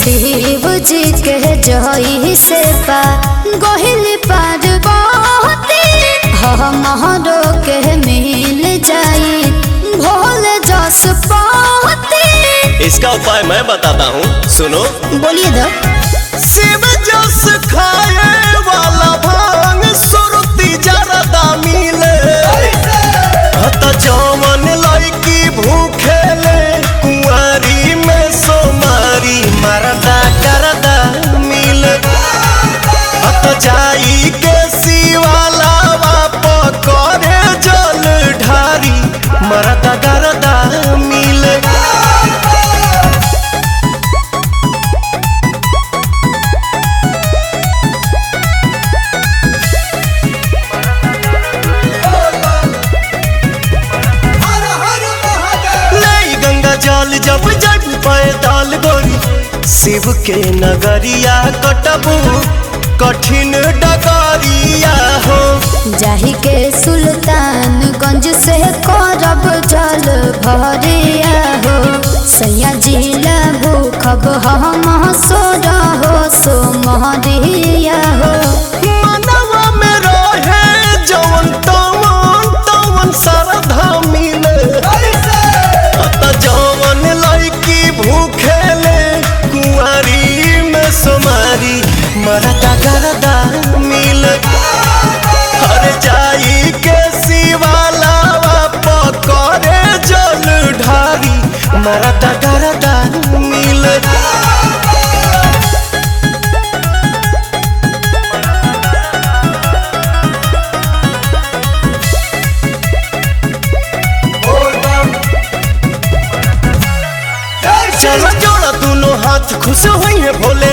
शिव जी के जही से पा गोहिल पार बहुती हमरो के मिल जाई भोल जस पाती इसका उपाय मैं बताता हूँ सुनो बोलिए दो शिव जस खाए वाला भांग सुरती जरदा मिले हत जवन लड़की भूखेले कुंवारी में सोमारी मरदा करदा मिले हत जाई के शिवाला बाप करे जल ढारी मरदा करदा मिले नहीं गंगा जल जब जब पैदल गोरी शिव के नगरिया कटबू कठिन डगरिया हो जाही के सुल्तानगंज से करब जल भरिया हो सैया जिला भूखब हम सोर हो सो महरिया हो मनवा में रहे जवन तवन तवन श्रद्धा मिले अत जवन लड़की भूखेले कुंवारी में सोमारी मरदा गरदा मिले हर जाई के शिवाला पकड़े जल ढारी मरदा गरदा मिले चलो जोड़ा दोनों हाथ खुश हुई है भोले